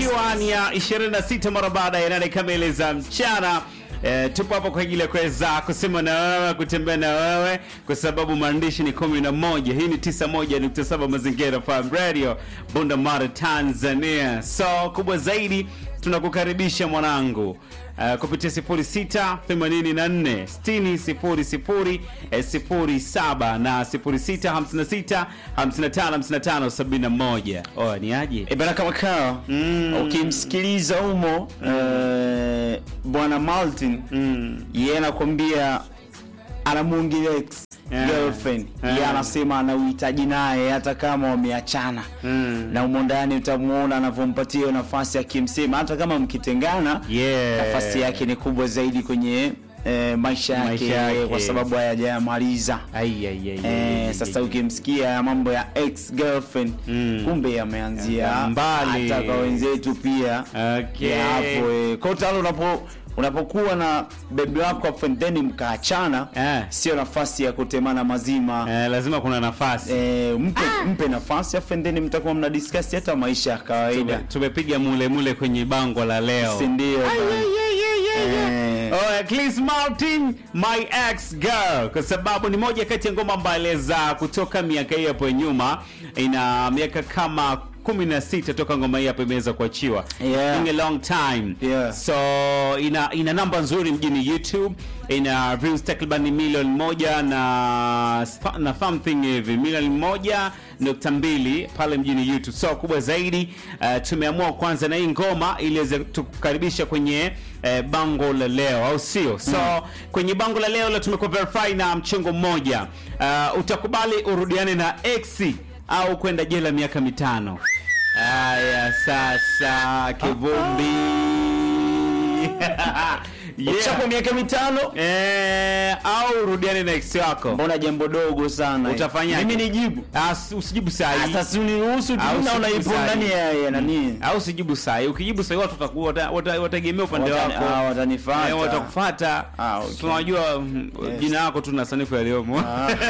ikiwa ni ya 26 mara baada ya nane kamili za mchana. E, tupo hapo kwa ajili ya kuweza kusema na wewe, kutembea na wewe, kwa sababu maandishi ni kumi na moja. Hii ni 91.7 Mazingira Farm Radio, Bunda Mara, Tanzania. So kubwa zaidi tunakukaribisha mwanangu Uh, kupitia 06 84 60 00 eh, 07 na 06 56 55 55 71. Oh, ni aje? E bana kama kawa Mm. ukimsikiliza humo eh, bwana Martin Mm. yeye anakwambia anamuongelea ex Yeah. girlfriend Yeah. yeye anasema ana uhitaji naye hata kama wameachana Mm. na umo ndani utamuona anavyompatia hiyo nafasi akimsema hata kama mkitengana Yeah. nafasi yake ni kubwa zaidi kwenye eh, maisha yake, Maisha yake. kwa sababu hayajamaliza Ai, ai, ai, ai, Eh, ai, sasa ai. ukimsikia ya mambo ya ex girlfriend Mm. kumbe yameanzia Ya mbali. hata kwa wenzetu pia Okay. ya hapo eh. Kwa hiyo tayari unapo unapokuwa na bebi wako afu then mkaachana Eh. sio nafasi ya kutemana mazima Eh, lazima kuna nafasi eh, mpe, mpe nafasi afu then mtakuwa mna discuss hata maisha ya kawaida Tume- tumepiga mule mule kwenye bango la leo si ndio Eh. Oh, Chris Martin my ex girl, kwa sababu ni moja kati ya ngoma mbale za kutoka miaka hii hapo nyuma. Ina miaka kama 16 toka ngoma hii hapo imeweza kuachiwa Yeah. in a long time Yeah. so ina ina namba nzuri mjini YouTube, ina views takriban milioni moja na na something hivi milioni moja nukta mbili pale mjini YouTube. So kubwa zaidi uh, tumeamua kwanza na hii ngoma ili iweze tukukaribisha kwenye eh, bango la leo au sio? So kwenye bango la leo leo tumekuwa verify na mchongo mmoja. Uh, utakubali urudiane na ex au kwenda jela miaka mitano? Haya sasa kivumbi. Ukishakuwa miaka mitano Eh, au urudiane na ex wako. mbona jambo dogo sana Utafanyaje? mimi nijibu Ah, si- usijibu saa hii. sasa si uniruhusu tu Au naona siku ipo sahi. ndani ya ya nani au usijibu saa hii. Ukijibu saa hii watu watakuwa wata- wata- wataegemea upande Watani- wako. ah, watanifuata. Eh, watakufuata. Ah, okay. Tunajua mm, Yes. jina lako tu na sanifu yaliyomo.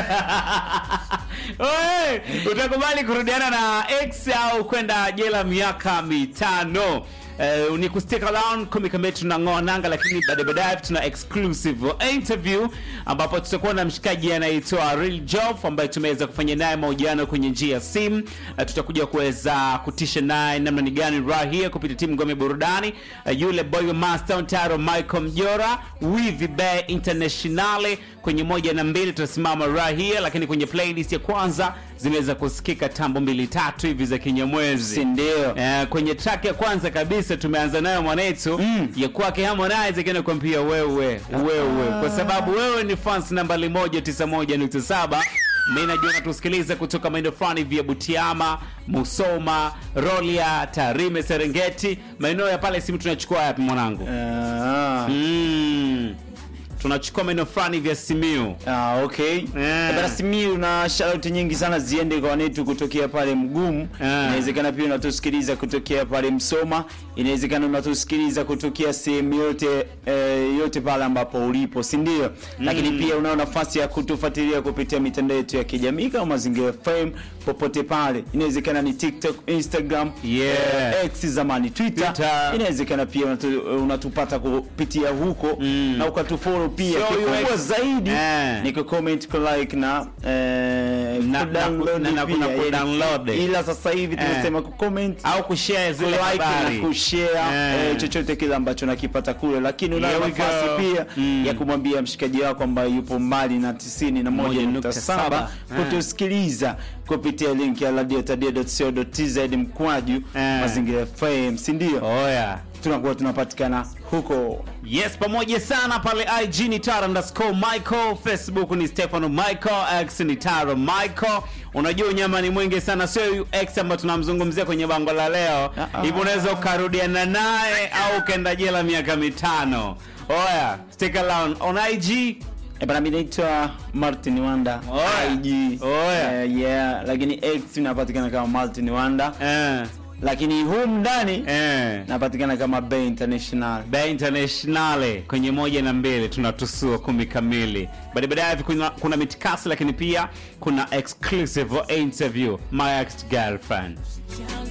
Oe, utakubali kurudiana na ex au kwenda jela miaka mitano? Uh, ni kustick around kumi kamili tunang'oa nanga, lakini baadaye baadaye tuna exclusive interview ambapo tutakuwa na mshikaji anaitwa Real Jof ambaye tumeweza kufanya naye mahojiano kwenye njia ya simu. Uh, tutakuja kuweza kutisha naye namna ni gani raha hii kupitia timu ngome burudani. Uh, yule boy wa Master Taro Michael Mjora Wivi Bay Internationale kwenye moja na mbili tutasimama raha hii, lakini kwenye playlist ya kwanza zimeweza kusikika tambo mbili tatu hivi za kinyamwezi si ndio Eh, kwenye track ya kwanza kabisa tumeanza nayo mwanetu Mm. ya kwake Harmonize akienda kuambia wewe wewe, kwa sababu wewe ni fans nambari moja tisa moja nukta saba. Mimi najua natusikiliza kutoka maeneo fulani vya Butiama, Musoma, Rolia, Tarime, Serengeti, maeneo ya pale. Simu tunachukua yapi mwanangu? Ah. Mm. tunachukua maeneo fulani vya Simiu. Ah, okay. Eh. Bana Simiyu na shout nyingi sana ziende kwa wanetu kutokea pale Mgumu. Eh. Inawezekana pia unatusikiliza kutokea pale Msoma. Inawezekana unatusikiliza kutokea sehemu yote eh, yote pale ambapo ulipo, si ndio? Lakini pia unao nafasi ya kutufuatilia kupitia mitandao yetu ya kijamii kama Mazingira FM popote pale. Inawezekana ni TikTok, Instagram, Yeah. eh, X zamani Twitter. Twitter. Inawezekana pia unatu, unatupata kupitia huko Mm. na ukatufollow pia. So Kikubwa UX. zaidi Eh. ni kucomment kulike na eh, Na- kudownload na- na- na- pia, na yani, kudownload. ila sasa hivi Eh. tunasema kucomment au kushare zile kulike habari na kushare Eh. eh, chochote kile ambacho nakipata kule, lakini unayo Here we nafasi go. pia Mm. ya kumwambia mshikaji wako ambaye yupo mbali na 91.7 1.7. kutusikiliza kupitia link ya radiotadia.co.tz mkwaju Eh. mazingira FM, si ndio? oya Tunakuwa tunapatikana huko yes pamoja sana pale ig ni tara underscore michael facebook ni stefano michael x ni tara michael unajua unyama ni mwingi sana sio huyu x ambayo tunamzungumzia kwenye bango la leo Ah, hivyo ah. unaweza ukarudiana naye au ukaenda jela miaka mitano oya stick around on ig Eh, bana mimi naitwa Martin Wanda Oya. IG. Oya. Eh, yeah, lakini X napatikana kama Martin Wanda, eh, lakini humu ndani eh. napatikana kama Bay International. Bay Internationale kwenye moja na mbili tunatusua kumi kamili. Baada baadaye hivi kuna, kuna mitikasi lakini pia kuna exclusive interview my ex girlfriend. Girl,